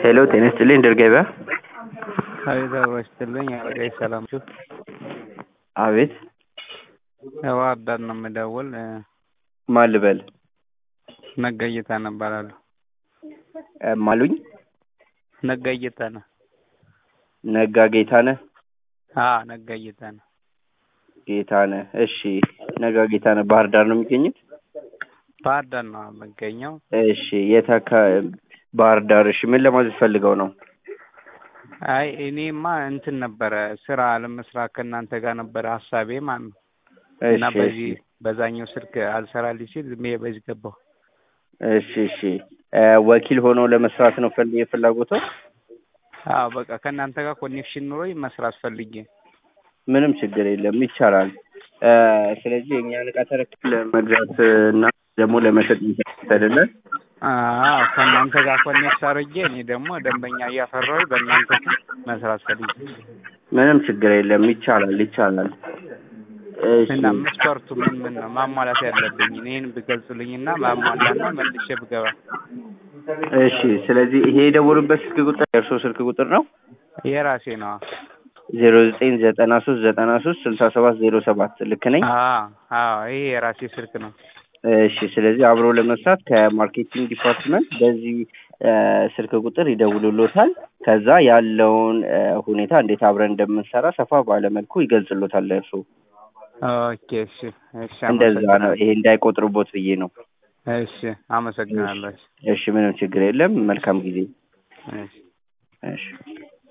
ሄሎ ጤና ይስጥልኝ ድር ገበያ አቤት አብሮ ይስጥልኝ አለቃዬ ሰላም ናችሁ? አቤት ከባህር ዳር ነው የምደውል ማን ልበል ነጋ ጌታነህ እባላለሁ ማሉኝ ነጋ ጌታነህ ነጋ ጌታነህ አዎ ነጋ ጌታነህ ጌታነህ እሺ ነጋ ጌታነህ ባህር ዳር ነው የሚገኙት ባህር ዳር ነው የምገኘው እሺ የት አካባቢ ባህር ዳር እሺ ምን ለማለት ፈልገው ነው አይ እኔማ እንትን ነበረ ስራ ለመስራት ከእናንተ ጋር ነበረ ሀሳቤ ማለት ነው እና እሺ በዚህ በዛኛው ስልክ አልሰራልኝ ሲል ዝም ብዬ በዚህ ገባሁ እሺ እሺ እ ወኪል ሆነው ለመስራት ነው ፈል የፍላጎቶ አዎ በቃ ከእናንተ ጋር ኮኔክሽን ኑሮኝ መስራት ፈልጌ ምንም ችግር የለም ይቻላል እ ስለዚህ የእኛን እቃ ተረክብ ለመግዛት እና ደግሞ ለመሸጥ አይደለ አዎ ከእናንተ ጋር ኮኔክት አድርጌ እኔ ደግሞ ደንበኛ እያፈራሁኝ በእናንተ ስም መስራት ፈልጌ ምንም ችግር የለም ይቻላል ይቻላል እሺ እና መስፈርቱ ምን ምን ነው ማሟላት ያለብኝ ይህን ብገልጹልኝና ማሟላና መልሼ ብገባ እሺ ስለዚህ ይሄ የደወሉበት ስልክ ቁጥር የእርስዎ ስልክ ቁጥር ነው የራሴ ነው ዜሮ ዘጠኝ ዘጠና ሶስት ዘጠና ሶስት ስልሳ ሰባት ዜሮ ሰባት ልክ ነኝ አዎ አዎ ይሄ የራሴ ስልክ ነው እሺ ስለዚህ አብሮ ለመስራት ከማርኬቲንግ ዲፓርትመንት በዚህ እ ስልክ ቁጥር ይደውሉሎታል ከዛ ያለውን እ ሁኔታ እንዴት አብረን እንደምንሰራ ሰፋ ባለ መልኩ ይገልጽሎታል ለእርሱ ኦኬ እሺ እሺ እንደዛ ነው አመሰግናለሁ ይሄ እንዳይቆጥሩቦት ብዬ ነው እሺ አመሰግናለሁ እሺ ምንም ችግር የለም መልካም ጊዜ እሺ እሺ